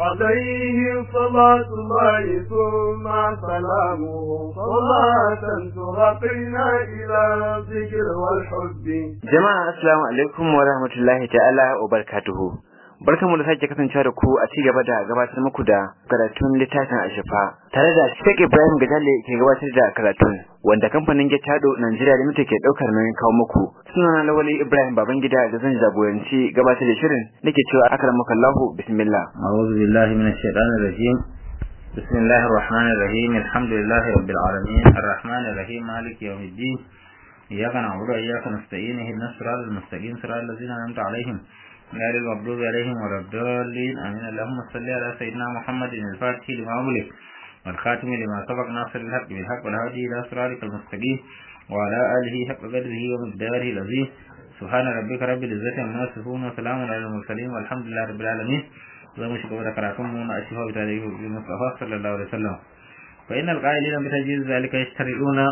عليه صلاة الله ثم سلامه صلاة ترقينا إلى الذكر والحب Jama'a assalamu alaikum wa rahmatullahi ta'ala wa barakatuhu. Barkamu da sake kasancewa da ku a ci gaba da gabatar muku da karatun littafin Ashafa tare da Sheikh Ibrahim Gajale ke gabatar da karatun wanda kamfanin Getado Nigeria Limited ke daukar nauyin kawo muku. Sunana Lawali Ibrahim Babangida da zan jagoranci gabatar da shirin nake cewa akramakallahu Allahu bismillah. أعوذ بالله من الشيطان الرجيم بسم الله الرحمن الرحيم الحمد لله رب العالمين الرحمن الرحيم مالك يوم الدين إياك نعبد وإياك نستعين اهدنا الصراط المستقيم صراط الذين أنعمت عليهم غير المغضوب عليهم ولا الضالين آمين اللهم صل على سيدنا محمد الفاتح لما أغلق والخاتم لما سبق ناصر الحق بالحق والهادي إلى صراطك المستقيم وعلى آله حق قدره ومقداره العظيم سبحان ربك رب العزة عما يصفون وسلام على المرسلين والحمد لله رب العالمين زي شكو da karatun mu na ashifa bi tarihi bi Mustafa sallallahu alaihi wasallam fa innal qa'ilina bi tajhiz zalika yashtariduna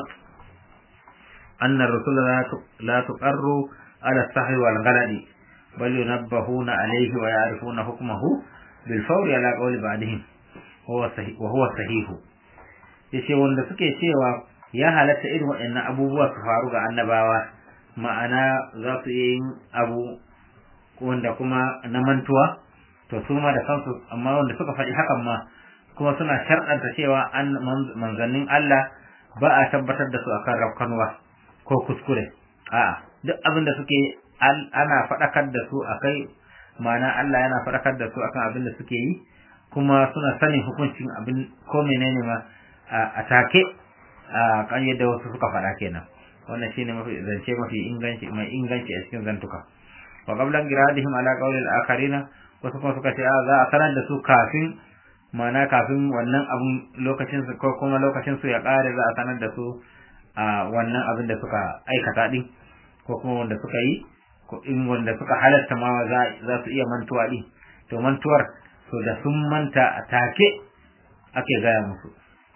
anna ar-rusul la tuqarru ala as-sahwi wal ghaladi bal yunabbahuna alayhi wa ya'rifuna hukmahu bil fawri ala qawli ba'dihim huwa sahih wa huwa sahih yace wanda suke cewa ya halatta irin waɗannan abubuwa su faru ga annabawa ma'ana za su yi yin abu wanda kuma na mantuwa to su ma da kansu amma wanda suka faɗi hakan ma kuma suna sharɗanta cewa an manzannin Allah ba a tabbatar da su akan rafkanwa ko kuskure a'a duk abin da suke ana faɗakar da su akai ma'ana Allah yana faɗakar da su akan abin da suke yi kuma suna sanin hukuncin abin ko menene ma a take a kan yadda wasu suka faɗa kenan wannan shine mafi zance mafi inganci mai inganci a cikin zantuka wa qablan giradihim ala qawli al-akharina wasu kuma suka ce za a sanar da su kafin mana kafin wannan abun lokacin su ko kuma lokacin su ya kare za a sanar da su a wannan abin da suka aikata din ko kuma wanda suka yi ko in wanda suka halatta ma za su iya mantuwa din to mantuwar to da sun manta a take ake gaya musu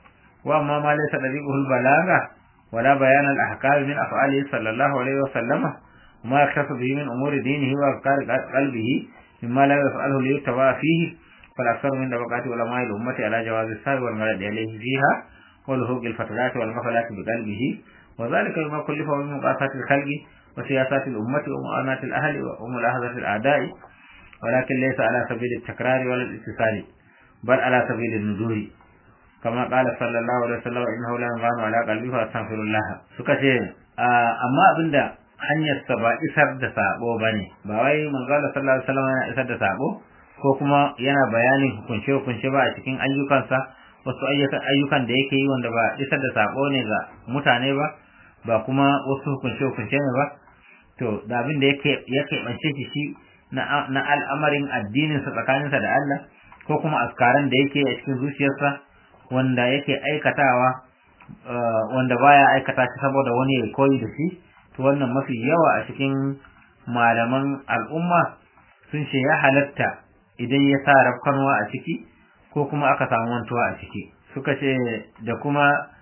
wa amma ma laysa dariqul balaga wala bayan al-ahkam min af'alihi sallallahu alaihi wa sallama ma yaktasu bihi min umuri dinihi wa afkar qalbihi مما لا يفعله ليتبع فيه فالأكثر من طبقات علماء الأمة على جواز السهو والمرد عليه فيها ولهوق الفترات والغفلات بقلبه وذلك بما كلف من مقاسات الخلق وسياسات الأمة ومعاناة الأهل وملاحظة الأعداء ولكن ليس على سبيل التكرار ولا الاتصال بل على سبيل النذور كما قال صلى الله عليه وسلم إنه لا ينغان على قلبه فأستغفر الله سكتين أما أبدا hanyarsa ba isar da sabo ba ne ba wai manzala sallallahu alaihi wasallam yana isar da sabo ko kuma yana bayanin hukunce hukunce ba a cikin ayyukansa wasu ayyukan ayyukan da yake yi wanda ba isar da sabo ne ga mutane ba ba kuma wasu hukunce hukunce ne ba to da abin da yake yake bance shi shi na na al'amarin addinin sa tsakaninsa da Allah ko kuma askaran da yake a cikin zuciyarsa wanda yake aikatawa wanda baya aikata shi saboda wani ya koyi da shi to wannan mafi yawa a cikin malaman al'umma sun ce ya halatta idan ya sa rafkanwa a ciki ko kuma aka samu wantuwa a ciki suka ce da kuma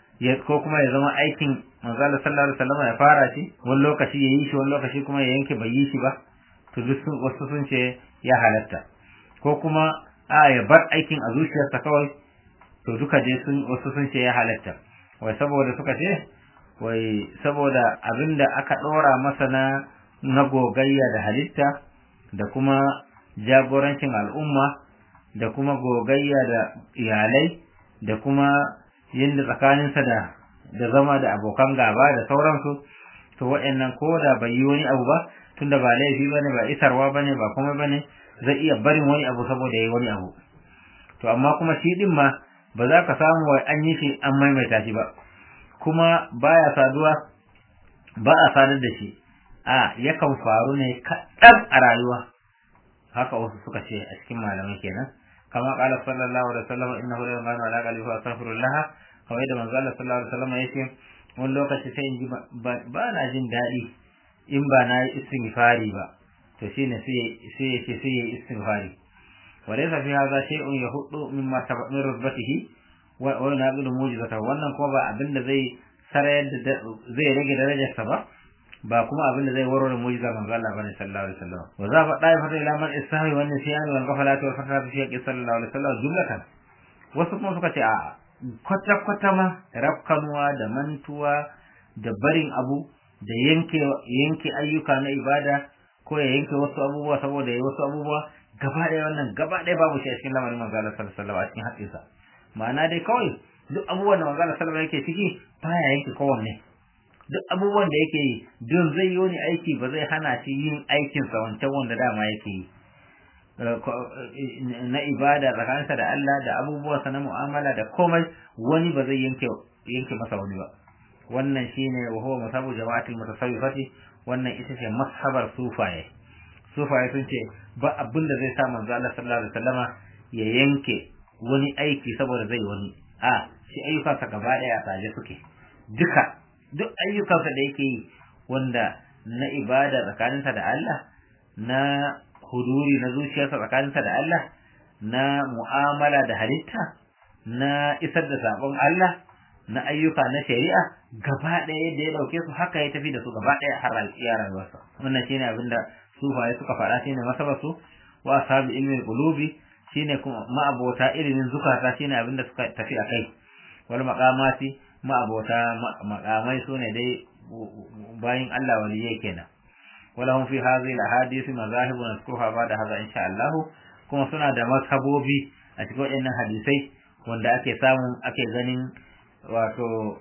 ko kuma ya zama aikin manzala sallallahu alaihi wasallam ya fara shi wani lokaci ya yi shi wani lokaci kuma ya yanke bai yi shi ba to duk wasu sun ce ya halatta ko kuma a ya bar aikin a zuciyarsa kawai to duka je sun wasu sun ce ya halatta wai saboda suka ce wai saboda abinda aka ɗora masa na na gogayya da halitta da kuma jagorancin al'umma da kuma gogayya da iyalai da kuma yadda tsakaninsa da da zama da abokan gaba da sauransu to waɗannan ko da bai yi wani abu ba tunda ba laifi bane ba isarwa bane ba kuma bane zai iya barin wani abu saboda yayi wani abu to amma kuma shi din ma ba za ka samu wai an yi shi an maimaita shi ba kuma baya saduwa ba a sadar da shi a yakan faru ne kaɗan a rayuwa haka wasu suka ce a cikin malamai kenan kama qala sallallahu alaihi wasallam innahu la yamanu ala qalbi fa astaghfirullah kawai da manzo Allah sallallahu alaihi wasallam yace wani lokaci sai in ji ba na jin daɗi in ba na yi istighfari ba to shine sai sai yace sai yi istighfari walaysa fi hadha shay'un yahuddu mimma sabaq min rutbatihi wa wa naqilu mujizata wannan kuma ba abinda zai sarayar da zai rage darajarsa ba ba kuma abin da zai warware mujiza manzo Allah bane sallallahu alaihi wasallam wa za fa dai fata ila man istahi wa nisyan wal ghafalati wal fatati fi yaqi sallallahu alaihi wasallam jumlatan wasu kuma suka ce a kwata kwata ma rafkanuwa da mantuwa da barin abu da yanke yanke ayyuka na ibada ko ya yanke wasu abubuwa saboda yayi wasu abubuwa gaba ɗaya wannan gaba ɗaya babu shi a cikin lamarin manzo Allah sallallahu alaihi wasallam a cikin haƙƙinsa ma'ana dai kawai duk abubuwan da manzo Allah sallallahu alaihi wasallam yake ciki baya yanke kowanne duk abubuwan da yake yi don zai yi wani aiki ba zai hana shi yin aikinsa wancan wanda dama yake yi na ibada tsakaninsa da Allah da abubuwansa na mu'amala da komai wani ba zai yanke yanke masa wani ba wannan shine wa huwa masabu jama'atul mutasawwifati wannan ita ce mashabar sufaye sufaye sun ce ba abin da zai sa manzo Allah sallallahu alaihi wasallama ya yanke wani aiki saboda zai wani a shi ayyukansa gaba daya a tsaje suke duka duk ayyukansa da yake yi wanda na ibada tsakaninsa da Allah na huduri na zuciyarsa tsakaninsa da Allah na mu'amala da halitta na isar da sabon Allah na ayyuka na shari'a gaba ɗaya yadda ya ɗauke su haka ya tafi da su gaba ɗaya har iya rayuwarsa wannan shine abin da sufaye suka faɗa shine masabar su wa ashabi ilmin qulubi shine kuma ma'abota ilimin zukata shine abin da suka tafi a kai wal maqamati ma'abota makamai su ne dai bayin Allah waliyai kenan walahum fi hadhihi alahadith mazahib nazkuruha ba'da hadha insha Allah kuma suna da mazhabobi a cikin waɗannan hadisai wanda ake samu ake ganin wato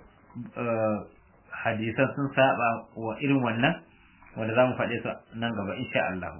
hadisan sun saba wa irin wannan wanda zamu faɗe su nan gaba insha Allah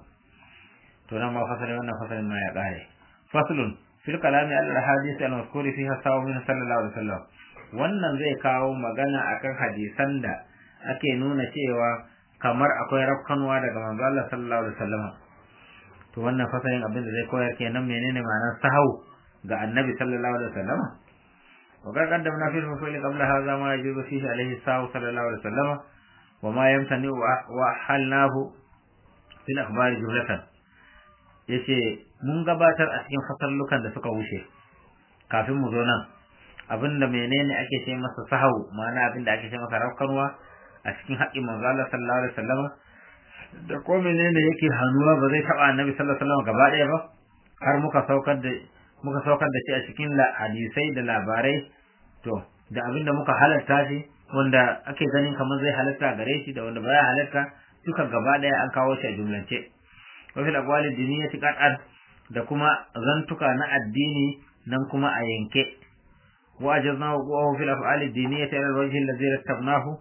to nan ma fasalin wannan fasalin ma ya ƙare faslun fil kalami al ahadith al mazkuri fiha sawu min sallallahu alaihi wasallam wannan zai kawo magana akan hadisan da ake nuna cewa kamar akwai rafkanwa daga manzo Allah sallallahu alaihi wasallam to wannan fasalin abin da zai koyar kenan menene ma'anar sahau ga annabi sallallahu alaihi wasallam wa ga qaddamna fi fasali qabla hadha ma yajuzu fihi alaihi sahau sallallahu alaihi wasallam wa ma yamtani wa halnahu fil akhbari jumlatan yace mun gabatar a cikin fasallukan da suka wuce kafin mu zo nan abinda menene ake ce masa sahau ma'ana abinda ake ce masa rafkanwa a cikin haƙƙin manzo Allah sallallahu alaihi wasallam da ko menene yake hannuwa ba zai taba annabi sallallahu alaihi wasallam gaba ɗaya ba har muka saukar da muka saukar da shi a cikin hadisai da labarai to da abinda muka halarta shi wanda ake ganin kamar zai halarta gare shi da wanda baya halarta duka gaba ɗaya an kawo shi a jumlance wa fil aqwali diniyati qat'an da kuma zantuka na addini nan kuma a yanke wa ajazna wa fil af'ali diniyati ala alwajhi alladhi rattabnahu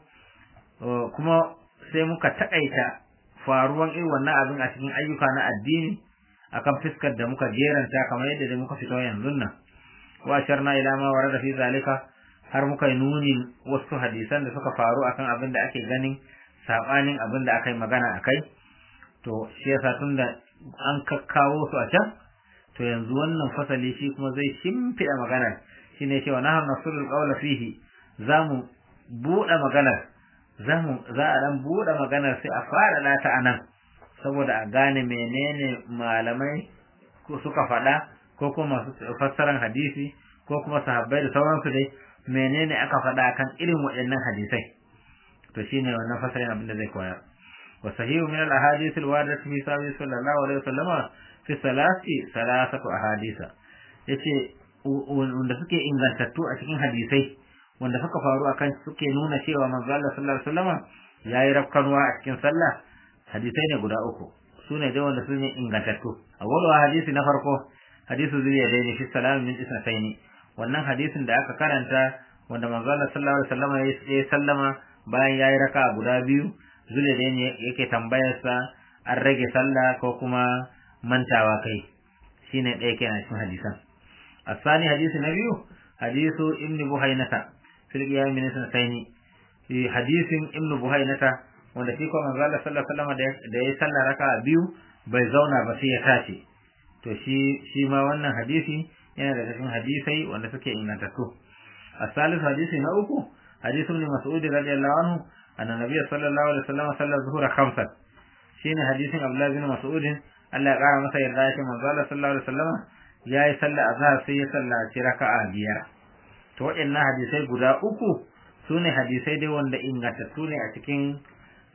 kuma sai muka takaita faruwan irin wannan abin a cikin ayyuka na addini akan fiskar da muka jeranta kamar yadda da muka fito yanzu nan wa sharna ila ma warada fi zalika har muka yi nuni wasu hadisan da suka faru akan abin da ake ganin sabanin abin da aka yi magana akai to shi yasa tunda an kakkawo su a can to yanzu wannan fasali shi kuma zai shimfiɗa maganar shine cewa nahar nasulul qawla fihi zamu buɗe maganar zamu za a dan buɗe maganar sai a fara lata anan saboda a gane menene malamai ko suka faɗa ko kuma masu fassaran hadisi ko kuma sahabbai da sauransu dai menene aka faɗa akan irin waɗannan hadisai to shine wannan fasarin abin da zai koyar wa sahihu min al ahadith al waridati fi sabi sallallahu alaihi wasallam fi salati salasatu ahadisa yace wanda suke ingantattu a cikin hadisai wanda suka faru akan suke nuna cewa manzo Allah sallallahu alaihi wasallam yayi rafkanwa a cikin sallah hadisai ne guda uku sune dai wanda sune ingantattu awwalu hadisi na farko hadisu zuriya dai ne fi salam min isnataini wannan hadisin da aka karanta wanda manzo Allah sallallahu alaihi wasallam ya sallama bayan yayi raka guda biyu zuriya dai ne yake tambayar sa an rage sallah ko kuma mantawa kai shine ɗaya kenan cikin hadisan الثاني حديث النبي حديث ابن بحينة في القيام من سنتين في حديث ابن بحينة wanda shi kuma manzo Allah sallallahu alaihi wasallam da ya sallah raka biyu bai zauna ba sai ya tashi to shi shi ma wannan hadisi yana da cikin hadisai wanda suke ingantattu الثالث حديث na uku حديث ابن مسعود رضي الله عنه أن النبي صلى الله عليه وسلم صلى الظهر خمسا شين حديث عبد الله بن مسعود Allah ya ƙara masa yarda ya ce manzo Allah sallallahu alaihi wasallam ya yi sallah azhar sai ya sallaci raka'a biyar to waɗannan hadisai guda uku su ne hadisai dai wanda ingantattu ne a cikin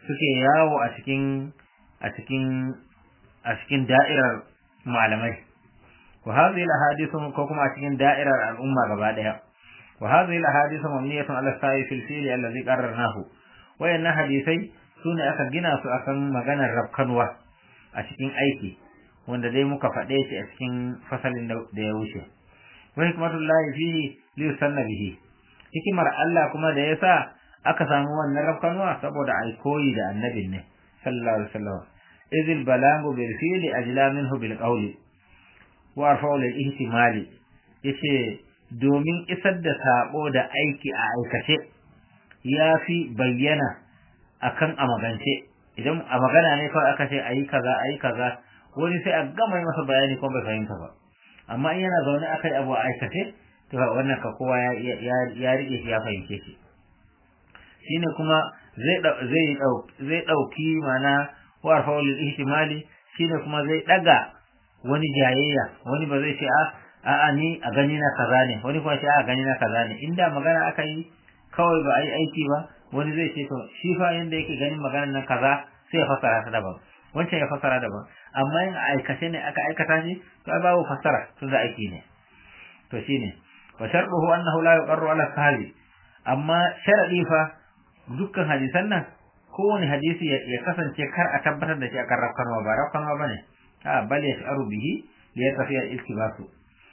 suke yawo a cikin a cikin a cikin da'irar malamai wa hadhihi al-ahadithu ko kuma a cikin da'irar al'umma gaba daya wa hadhihi al-ahadithu mabniyatun ala sa'i fil fi'li alladhi qarrarnahu wayannan hadisai sune aka gina su akan maganar rabkanwa a cikin aiki wanda dai muka faɗe shi a cikin fasalin da ya wuce wa hikmatullahi fihi li yusanna bihi hikimar Allah kuma da yasa aka samu wannan rabkanwa saboda ai koyi da annabin ne sallallahu alaihi wasallam idil balagu bil fi'li ajla minhu bil qawli wa arfa'u lil ihtimali yace domin isar da sabo da aiki a aikace ya fi bayyana akan a magance idan a magana ne kawai aka ce ayi kaza ayi kaza wani sai a gama masa bayani kuma bai fahimta ba amma in yana zaune aka yi abu a aikace to wannan ka kowa ya ya rike shi ya fahimce shi shine kuma zai zai zai dauki mana wa arfa'ul ihtimali shine kuma zai daga wani jayayya wani ba zai ce a a'a ni a gani na kaza ne wani kuma ce a gani na kaza ne inda magana aka yi kawai ba a yi aiki ba wani zai ce to shi fa yanda yake ganin maganar nan kaza sai ya fassara ta daban wancan ya fassara daban amma in aikace ne aka aikata shi to ai babu fassara tun da aiki ne to shine wa shartuhu annahu la yuqarru ala sahabi amma sharadi fa dukkan hadisan nan kowane hadisi ya kasance kar a tabbatar da shi akan rafkanwa ba rafkanwa bane a bal yash'aru bihi li yatafiya iltibasu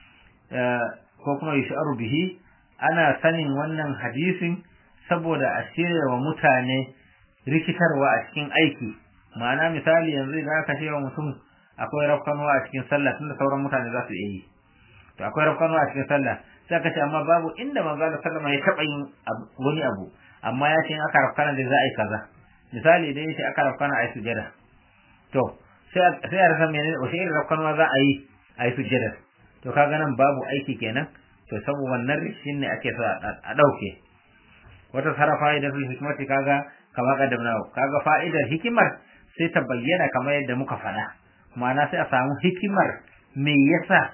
ko kuma yash'aru bihi ana sanin wannan hadisin saboda a shirya wa mutane rikitarwa a cikin aiki ma'ana misali yanzu idan aka ce wa mutum akwai rafkanwa a cikin sallah tunda sauran mutane za su iya yi to akwai rafkanwa a cikin sallah sai aka ce amma babu inda manzo Allah sallama ya taba yin wani abu amma ya ce in aka rafkana da za a yi kaza misali idan ya ce aka rafkana a yi sujada to sai sai a rasa menene wace irin rafkanwa za a yi a yi sujada to kaga nan babu aiki kenan to saboda wannan rishin ne ake so a dauke wata sara fa'idatul hikmati kaga kama kaddamna kaga fa'idar hikimar sai ta bayyana kamar yadda muka faɗa ma'ana sai a samu hikimar me yasa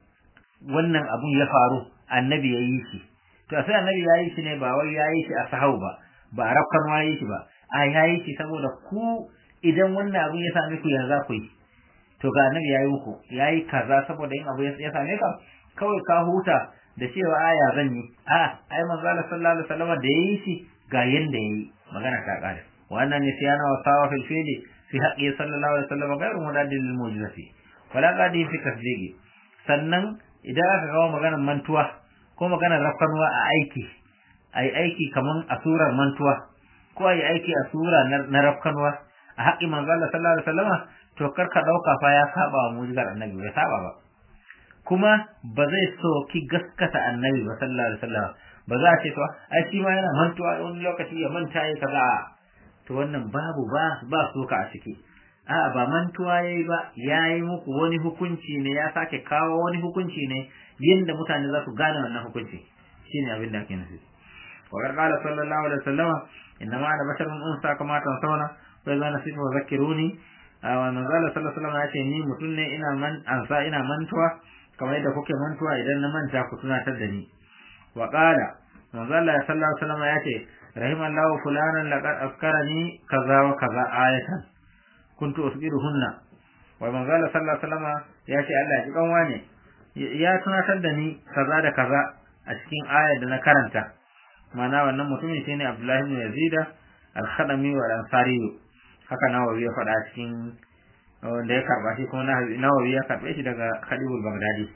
wannan abun ya faru annabi ya yi shi to sai annabi ya yi shi ne ba wai ya yi shi a sahau ba ba a rafkan ma yi shi ba a ya yi shi saboda ku idan wannan abun ya same ku yanzu za ku yi to ga annabi ya yi muku ya yi kaza saboda yin abu ya same ka kawai ka huta da cewa aya zan yi a ai manzo Allah sallallahu alaihi wasallam da yayi shi ga yanda yayi magana ta kare wannan ne siyana wa sawa fil fili fi haqqi sallallahu alaihi wasallam ghairu mudadil lil mu'jizati wala qadi fi tasdiqi sannan idan aka kawo maganar mantuwa ko maganar rafkanuwa a aiki ai aiki kaman a surar mantuwa ko ai aiki a sura na rafkanuwa a haƙi manzo Allah sallallahu alaihi wasallam to kar ka dauka fa ya saba wa mu'jizar annabi bai saba ba kuma ba zai soki gaskata annabi ba sallallahu alaihi wasallam ba za a ce to ai shi ma yana mantuwa wani lokaci ya manta ya kaza to wannan babu ba ba soka a ciki a ba mantuwa yayi ba yayi muku wani hukunci ne ya sake kawo wani hukunci ne yanda mutane za su gane wannan hukunci shine abin da ake nufi wa qala sallallahu alaihi wasallam inna ma ana basharun unsa kama tansawna wa idza nasitu wa zakkiruni wa manzo sallallahu alaihi wasallam ya ce ni mutum ne ina man ansa ina mantuwa kamar yadda kuke mantuwa idan na manta ku tunatar da ni wa qala manzo Allah sallallahu alaihi wasallam ya ce rahimallahu fulanan laqad afkarani kaza wa kaza ayatan kuntu usbiruhunna wa manzo Allah sallallahu alaihi wasallam ya ce Allah ya kan wane ya tunatar da ni kaza da kaza a cikin ayar da na karanta mana wannan mutumin shine Abdullahi ibn Yazid al-Khadami wa al-Ansari haka nawawi ya faɗa cikin wanda ya karba shi kuma nawawi ya karbe shi daga Khalibul Baghdadi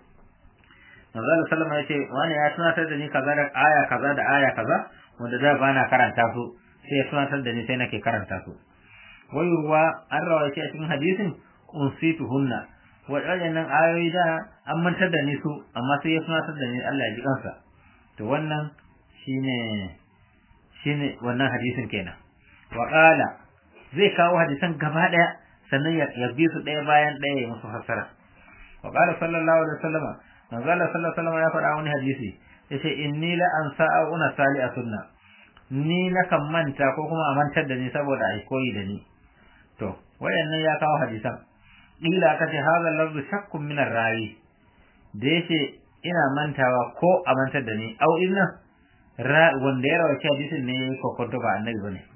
manzo Allah sallama ya ce wani ya tunatar da ni kaza da aya kaza da aya kaza wanda da bana karanta su sai ya tunatar da ni sai nake karanta su wai ruwa an rawaye a cikin hadisin unsituhunna waɗannan ayoyi da an mantar da ni su amma sai ya tunatar da ni Allah ya ji kansa to wannan shine shine wannan hadisin kenan wa qala zai kawo hadisan gaba daya sannan ya bi su daya bayan daya ya musu fassara wa qala sallallahu alaihi wasallam manzo Allah sallallahu alaihi wasallam ya faɗa wani hadisi yace inni la ansa'a una sali a sunna ni na kan manta ko kuma a mantar da ni saboda ai koyi da ni to wayannan ya kawo hadisan ila ka ce hadha lafzu shakkun min ar-rawi da yace ina mantawa ko a mantar da ni au inna ra wanda ya rawaci hadisin ne ko kwanto ba annabi bane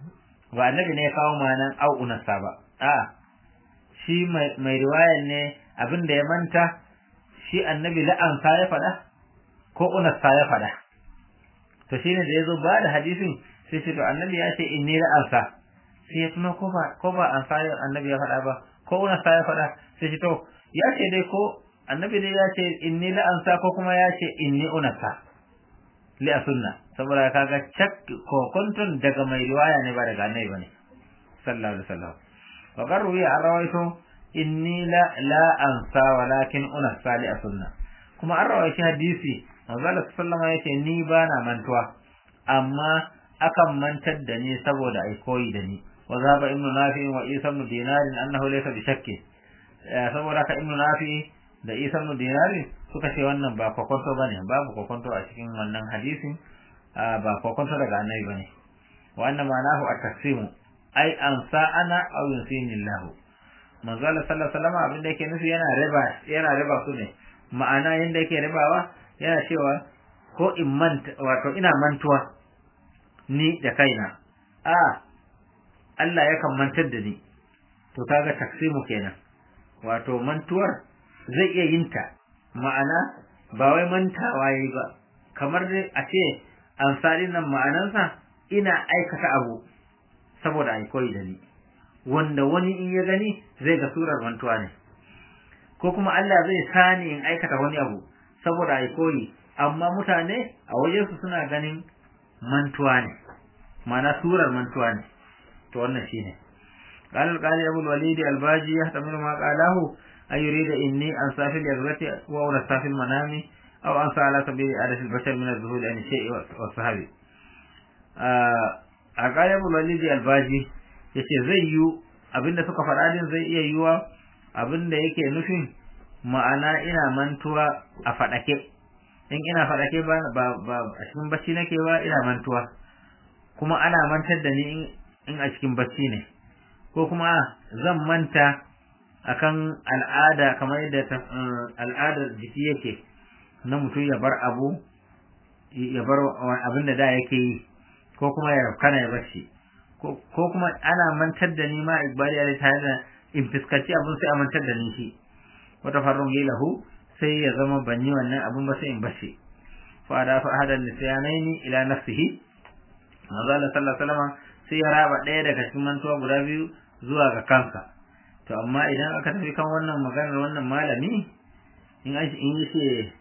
ba annabi ne ya kawo ma'anan au unasa ba a shi mai riwayan ne abin da ya manta shi annabi la'ansa ya faɗa ko unasa ya faɗa to shine da yazo ba da hadisin sai ce to annabi ya ce inni la'ansa sai ya tuno ko ba ko ba an sai annabi ya faɗa ba ko unasa ya faɗa sai ce to ya ce dai ko annabi dai ya ce inni la'ansa ko kuma ya ce inni unasa li sunna saboda kaga cak ko kuntun daga mai riwaya ne ba daga annabi bane sallallahu alaihi wasallam wa qarru ya rawaito inni la la ansa walakin unasa li sunna kuma an rawaito hadisi manzo Allah sallallahu alaihi yace ni ba na mantuwa amma akan mantar da ni saboda ai koyi da ni wa zaba ibnu nafi wa isa ibn dinar annahu laysa bi shakki saboda ka ibnu nafi da isa ibn dinar suka ce wannan ba kokonto bane babu kokonto a cikin wannan hadisin ba kokonto daga annabi bane wa anna ma'anahu at-taqsimu ai an sa'ana aw yusini Allah manzo Allah sallallahu alaihi wasallam abin da yake nufi yana riba yana riba su ne ma'ana yanda yake ribawa yana cewa ko in manta wato ina mantuwa ni da kaina a Allah yakan mantar da ni to kaga taksimu kenan wato mantuwar zai iya yin ta ma'ana ba wai mantawa yayi ba kamar dai a ce amsalin nan ma'anansa ina aikata abu saboda ai koyi da ni wanda wani in ya gani zai ga surar mantuwa ne ko kuma Allah zai sani in aikata wani abu saboda ai koyi amma mutane a wajensu suna ganin mantuwa ne ma'ana surar mantuwa ne to wannan shine قال القاضي أبو الوليد الباجي يحتمل ما قاله أن يريد إني أنسى في اليقظة وأنسى في المنام أو أنسى على سبيل عادة البشر من الذهول عن الشيء والصحابي القاضي أبو الوليد الباجي yace zai yi abinda suka faɗa din zai iya yiwa abinda yake nufin ma'ana ina mantuwa a faɗake in ina faɗake ba ba a cikin bacci nake ba ina mantuwa kuma ana mantar da ni in a cikin bacci ne ko kuma zan manta akan al'ada kamar yadda al'adar jiki yake na mutum ya bar abu ya bar abin da da yake yi ko kuma ya kana ya bacci ko kuma ana mantar da ni ma igbali ya tare da in fuskaci abin sai a mantar da ni shi wata farron lahu sai ya zama ban yi wannan abin ba sai in bace fa da fa hada nisyanaini ila nafsihi manzo Allah sallallahu alaihi wasallam sai ya raba ɗaya daga cikin mantuwa guda biyu zuwa ga kansa to amma idan aka tafi kan wannan maganar wannan malami in in yace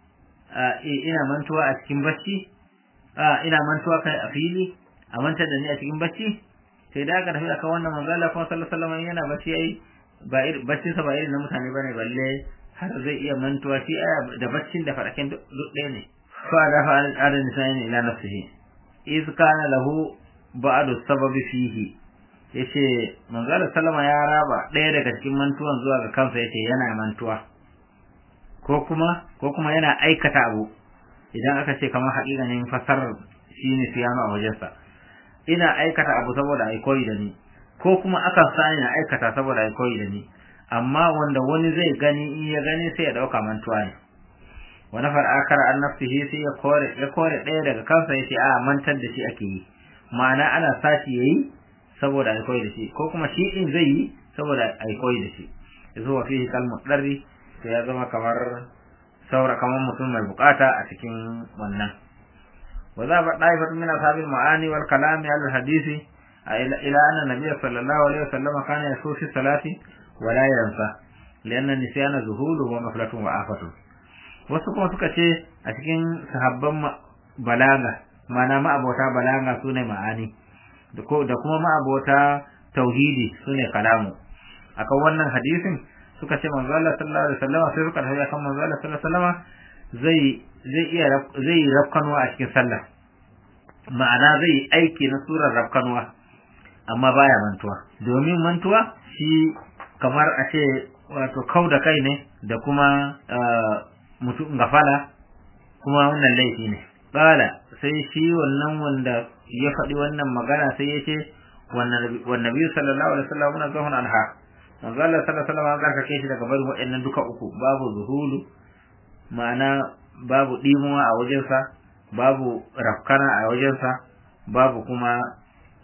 ina mantuwa a cikin bacci ina mantuwa kai a fili a mantar da ni a cikin bacci sai da aka tafi akan wannan magana kuma sallallahu alaihi wasallam yana bacci yayi ba baccin sa ba irin na mutane bane balle har zai iya mantuwa shi aya da baccin da fadaken duk ɗaya ne fa da fa adan nisani ila nafsihi iz kana lahu ba'du sababi fihi yace manzala sallama ya raba ɗaya daga cikin mantuwan zuwa ga kansa yace yana mantuwa ko kuma ko kuma yana aikata abu idan aka ce kamar haƙiƙanin fasarar shine siyano a wajensa ina aikata abu saboda ai koyi da ni ko kuma akan sani na aikata saboda ai koyi da ni amma wanda wani zai gani in ya gani sai ya dauka mantuwa ne wa nafar akara an nafsihi sai ya kore ya kore ɗaya daga kansa yace a mantar da shi ake yi ma'ana ana sashi yayi saboda ai koyi da shi ko kuma shi din zai yi saboda ai koyi da shi yazo wa fihi kalmu darri to ya zama kamar saura kamar mutum mai bukata a cikin wannan wa za ba daifat min ashabil ma'ani wal kalam al hadisi ila anna nabiy sallallahu alaihi wasallam kana yasu fi salati wa la yansa lianna nisyana zuhulu wa maflatun wa afatu wasu kuma suka ce a cikin sahabban balaga mana ma'abota balaga sune ma'ani da kuma ma'abota tauhidi sune kalamu akan wannan hadisin suka ce manzo Allah sallallahu alaihi wasallam sai suka tafi akan manzo Allah sallallahu alaihi wasallam zai zai iya zai rafkanwa a cikin sallah ma'ana zai aiki na surar rafkanwa amma baya mantuwa domin mantuwa shi kamar a ce wato kau da kai ne da kuma mutum gafala kuma wannan laifi ne kala sai shi wannan wanda ya faɗi wannan magana sai ya ce wannan biyu sallallahu alaihi wasallam muna zahun anha manzo Allah sallallahu alaihi wasallam an karkake shi daga barin waɗannan duka uku babu zuhulu ma'ana babu dimuwa a wajensa babu rafkana a wajensa babu kuma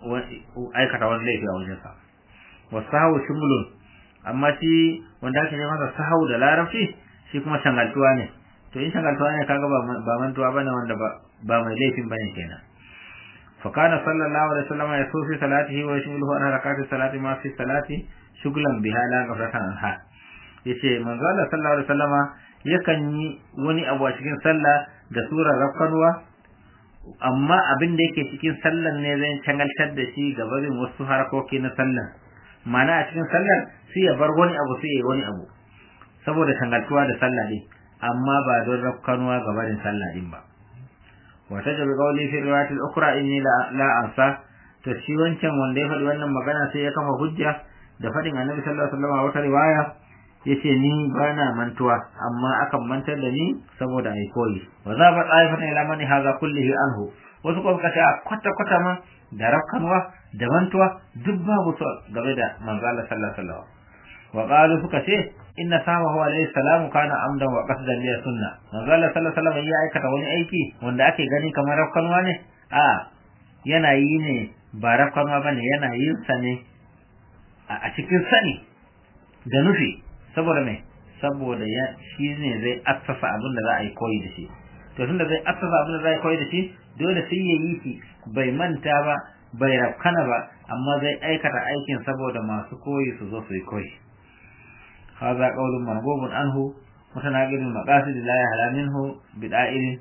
aikata wani laifi a wajensa wasahu shumulun amma shi wanda ake ce masa sahau da larabci shi kuma shangaltuwa ne to in shangaltuwa ne kaga ba mantuwa bane wanda ba mai laifin bane kenan fa kana sallallahu alaihi wasallam ya sufi salatihi wa yashmuluhu an harakati salati ma fi salati shuglan biha la ghafratan anha yace manzo Allah sallallahu alaihi wasallama yakan yi wani abu a cikin sallah da surar rafkanwa amma abin da yake cikin sallan ne zai cangaltar da shi ga barin wasu harkoki na sallan mana a cikin sallar sai ya bar wani abu sai ya yi wani abu saboda tangaltuwa da sallah din amma ba don rafkanuwa ga barin sallah din ba wa tajabi qawli fi riwayatil ukhra inni la la ansa to shi wancan wanda ya faɗi wannan magana sai ya kafa hujja da faɗin annabi sallallahu alaihi wasallam a wata riwaya yace ni bana mantuwa amma akan mantar da ni saboda ai koyi wa za ba tsaifatan ila mani haza kullihi anhu wasu kuma suka ce kwata kwata ma da rafkanuwa da mantuwa duk babu su game da manzo Allah sallallahu alaihi wasallam wa qalu suka ce inna samahu alaihi salamu kana amdan wa qasdan li sunna manzo Allah sallallahu alaihi wasallam ya aikata wani aiki wanda ake gani kamar rafkanuwa ne a yana yi ne ba rafkanuwa bane yana yin sa ne a cikin sani da nufi saboda me saboda ya shi ne zai assasa abin da za a yi koyi da shi to tunda zai assasa abin da za a yi koyi da shi dole sai ya yi shi bai manta ba bai rafkana ba amma zai aikata aikin saboda masu koyi su zo su yi koyi hadha qawlun marghubun anhu mutanaqidul maqasid la yahla minhu bida'il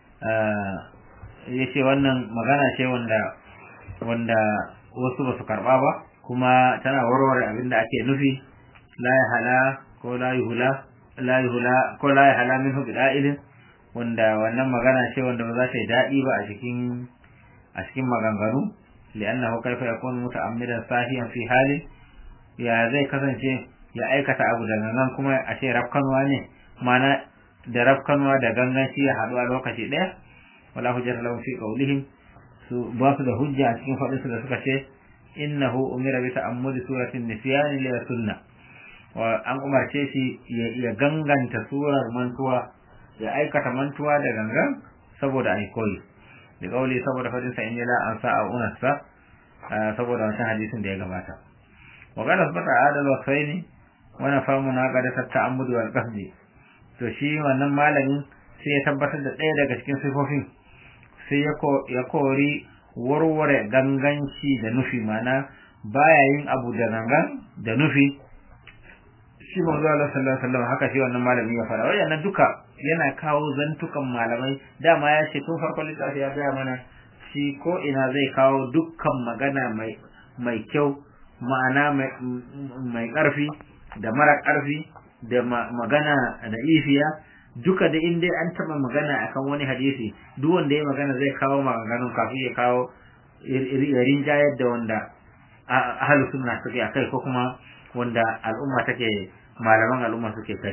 yace wannan magana ce wanda wanda wasu ba su karba ba kuma tana warware abin da ake nufi la yahla ko la yuhla la yuhla ko la yahla minhu bida'il wanda wannan magana ce wanda ba za ta yi daɗi ba a cikin a cikin maganganu li'annahu kaifa yakunu muta'ammidan sahiyan fi hali ya zai kasance ya aikata abu da gangan kuma a ce rafkanwa ne mana da rafkanwa da gangan shi ya haɗu a lokaci ɗaya wala hujjata lahum fi qawlihim su ba su da hujja a cikin faɗinsu da suka ce innahu umira bi ta'ammudi suratin nisyan li sunna wa an umarce shi ya ganganta surar mantuwa ya aikata mantuwa da gangan saboda ai koyi da kauli saboda fadin sa inna la an sa'a unasa saboda wancan hadisin da ya gabata wa qala sabata adal wa sayni wa nafa munaqada ta'ammud wal qasdi to shi wannan malamin sai ya tabbatar da ɗaya daga cikin sifofin sai ya kori warware ganganci da nufi mana baya yin abu da gangan da nufi shi manzo Allah sallallahu alaihi wasallam haka shi wannan malami ya fara wayannan duka yana kawo zantukan malamai dama ya ce tun farkon littafi ya gaya mana shi ko ina zai kawo dukkan magana mai mai kyau ma'ana mai mai karfi da mara karfi da magana da ifiya duka da inda an taba magana akan wani hadisi duk wanda ya magana zai kawo maganganun kafin ya kawo irin jayar da wanda ahlus sunna suke akai ko kuma wanda al'umma take malaman al'umma suke kai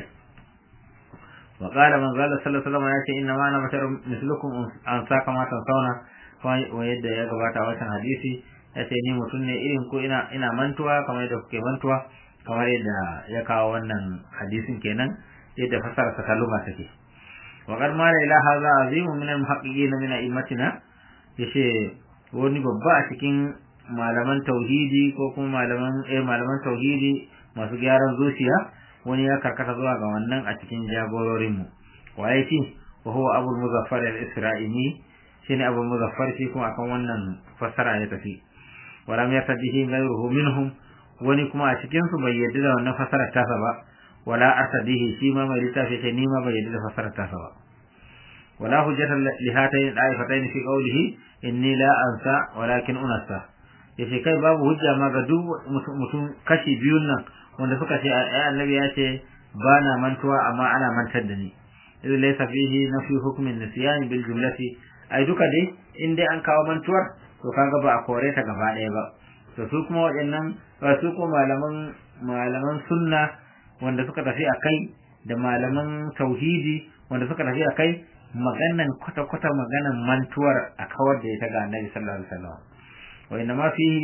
wa qala man qala sallallahu alaihi wasallam yace inna ma ana bashar mislukum an saka ma sauna wa yadda ya gabata wannan hadisi yace ni mutum ne irin ko ina ina mantuwa kamar yadda kuke mantuwa kamar yadda ya kawo wannan hadisin kenan yadda fasara ta kaluma take wa qad ma la ilaha illa azimu min al-muhaqqiqin min a'immatina yace wani babba a cikin malaman tauhidi ko kuma malaman eh malaman tauhidi masu gyaran zuciya wani ya karkata zuwa ga wannan a cikin jagororin mu waye shi wa huwa abul muzaffar al-isra'ili shine abul muzaffar shi kuma akan wannan fassara ya tafi wala ya tabihi ghayruhu minhum wani kuma a cikin su bai yadda da wannan fassarar tasa ba wala asadihi shi ma mai littafi ce ni ma bai yadda da fassarar tasa ba wala hujjata li hatayn da'ifatayn fi qawlihi inni la ansa walakin unasa yace kai babu hujja ma ga duk mutum kashi biyun nan wanda suka ce ai annabi ya ce ba na mantuwa amma ana mantar da ni idh laysa fihi nafi hukmin nisyan bil jumlati ai duka dai in dai an kawo mantuwar to kaga ba a kore ta gaba ɗaya ba to su kuma waɗannan ba su kuma malaman malaman sunna wanda suka tafi a kai da malaman tauhidi wanda suka tafi a kai maganan kwata-kwata maganan mantuwar a kawar da ita ga annabi sallallahu alaihi wasallam wa inna ma fihi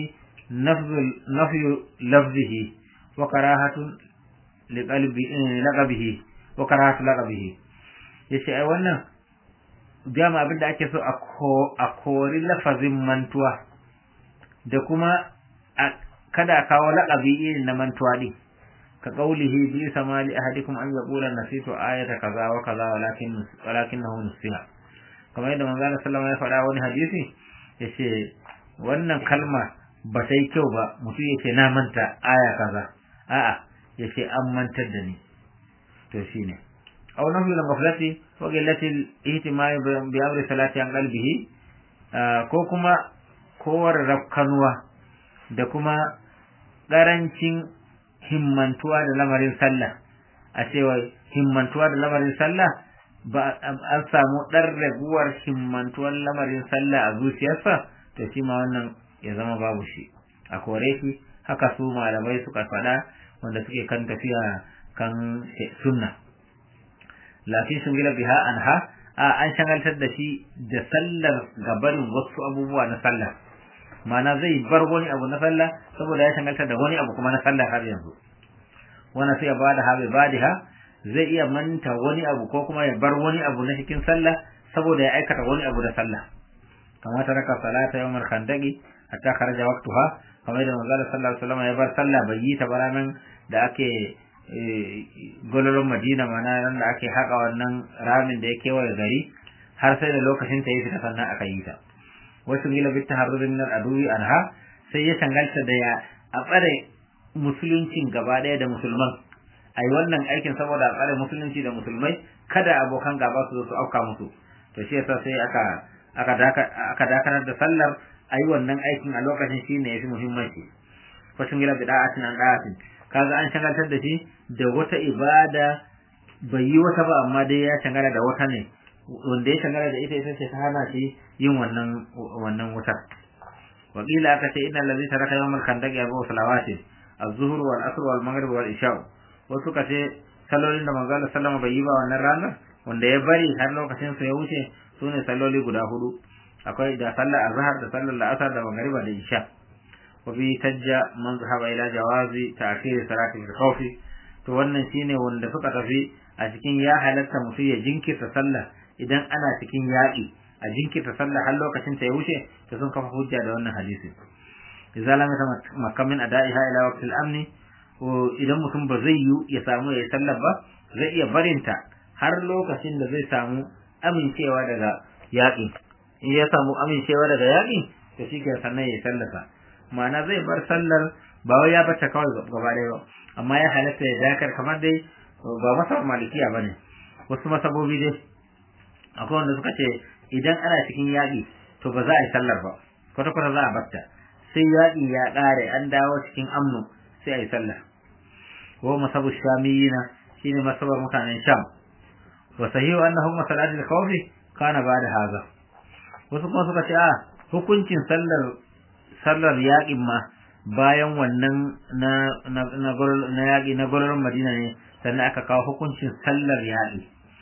nafyu lafzihi wa karahatun liqabihi wa karahatu laqabihi yace ai wannan dama abin da ake so a kori lafazin mantuwa da kuma kada kawo laƙabi irin na mantuwa din ka qaulihi bi samali ahadikum an yaqula nasitu ayata kaza wa kaza walakin walakinahu nusiha kamar yadda manzo Allah sallallahu alaihi wasallam ya faɗa wani hadisi yace wannan kalma ba ta yi kyau ba mutum yace na manta aya kaza a'a yace an mantar da ni to shine aw nahu lam ghaflati wa qillati al-ihtimam bi amri salati an qalbihi ko kuma kowar rafkanuwa da kuma ƙarancin himmantuwa da lamarin sallah a cewa himmantuwa da lamarin sallah ba an samu ɗan raguwar himmantuwar lamarin sallah a zuciyarsa to shi ma wannan ya zama babu shi a kore shi haka su malamai suka faɗa wanda suke kan tafiya kan sunna lafi shungila biha anha a an shagaltar da shi da sallar gabanin wasu abubuwa na sallah ma'ana zai bar wani abu na sallah saboda ya shagaltar da wani abu kuma na sallah har yanzu wannan sai ya bada ha bai badiha zai iya manta wani abu ko kuma ya bar wani abu na cikin sallah saboda ya aikata wani abu da sallah kamar ta raka salata yawmar khandaqi hatta kharaja waqtuha kamar da manzo sallallahu alaihi wasallam ya bar sallah bai yi ta baranan da ake gololon Madina mana nan da ake haka wannan ramin da ya kewaye gari har sai da lokacin ta yi fita sannan aka yi ta wasu gila bit taharruri min al-aduwi anha sai ya tangalta da ya a tsare musuluncin gaba daya da musulman ai wannan aikin saboda a tsare musulunci da musulmai kada abokan gaba su zo su auka musu to shi yasa sai aka aka aka dakatar da sallar ayi wannan aikin a lokacin shine yafi muhimmanci wasu gila bid'atin an da'atin kaga an shagaltar da shi da wata ibada bai yi wata ba amma dai ya shagala da wata ne wanda ya shagala da ita ita ce ta hana shi yin wannan wannan wutar wakila aka ce inna allazi taraka yawmal khandaqi abu salawati az-zuhr wal asr wal maghrib wal isha wasu ka ce salolin da manzo Allah sallama bai yi ba wannan ranar wanda ya bari har lokacin sa ya wuce sune saloli guda hudu akwai da sallar azhar da sallar la'asar da magriba da isha وفي تجا من ذهب إلى جواز تأخير صلاة الخوف to wannan shine wanda suka tafi a cikin ya halatta mutum ya jinkirta sallah idan ana cikin yaƙi a jinkirta sallah har lokacin ta ya wuce to sun kafa hujja da wannan hadisi idza lam makamin ada'iha ila waqtil amni idan mutum ba zai yi ya samu ya sallar ba zai iya barinta har lokacin da zai samu amincewa daga yaƙi in ya samu amincewa daga yaƙi to shi ke sannan ya sallasa ma'ana zai bar sallar ba wai ya bata kawai gaba ɗaya ba amma ya halatta ya dakar kamar dai ba masa malikiya bane wasu masabobi dai akwai wanda suka ce idan ana cikin yaƙi to ba za a yi sallar ba kwata kwata za a batta sai yaƙi ya ƙare an dawo cikin amnu sai a yi sallar wa masabu shamiyina shine masabar mutanen sham wa sahihu annahu masalatul khawfi kana bada haza wasu kuma suka ce a hukuncin sallar sallar yaƙin ma bayan wannan na na na na yaƙi na golorin Madina ne sannan aka kawo hukuncin sallar yaƙi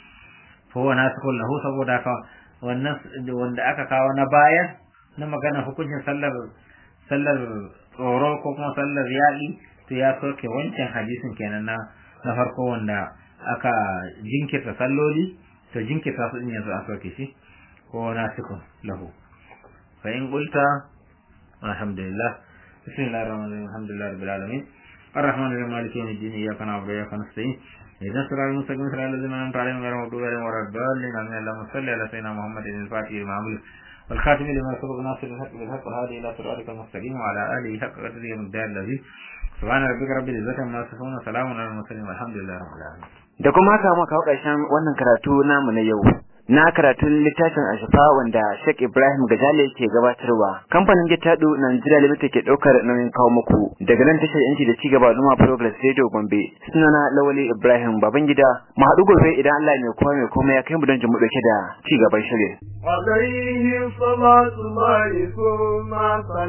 fa wa nasikul lahu saboda haka wannan wanda aka kawo na baya na magana hukuncin sallar sallar tsoro ko kuma sallar yaƙi to ya soke wancan hadisin kenan na na farko wanda aka jinkirta salloli to jinkirta su din yanzu a soke shi ko nasikul lahu fa in qulta الحمد لله بسم الله الرحمن الرحيم الحمد لله رب العالمين الرحمن الرحيم مالك يوم الدين اياك نعبد واياك نستعين اهدنا الصراط المستقيم صراط الذين انعمت عليهم غير المغضوب عليهم ولا الضالين امين اللهم صل على سيدنا محمد الفاتح لما أغلق والخاتم لما سبق ناصر الحق بالحق والهادي الى صراطك المستقيم وعلى اله حق قدره ومقدار الذي سبحان ربك رب العزه عما يصفون وسلام على المرسلين والحمد لله رب العالمين da kuma haka muka kawo ƙarshen wannan karatu namu na yau na karatun littafin ashafa wanda Sheikh Ibrahim Gajale ke gabatarwa kamfanin Gitado Nigeria Limited ke daukar nauyin kawo muku daga nan tashar yanci da cigaba Numa Progress Radio Gombe sunana Lawali Ibrahim Babangida mu haɗu gobe idan Allah mai kowa mai komai ya kai mu don jin mu dauke da ci gaban shirin عليه صلاة الله ثم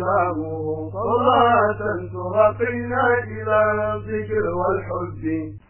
سلامه صلاة ترقينا إلى الذكر والحب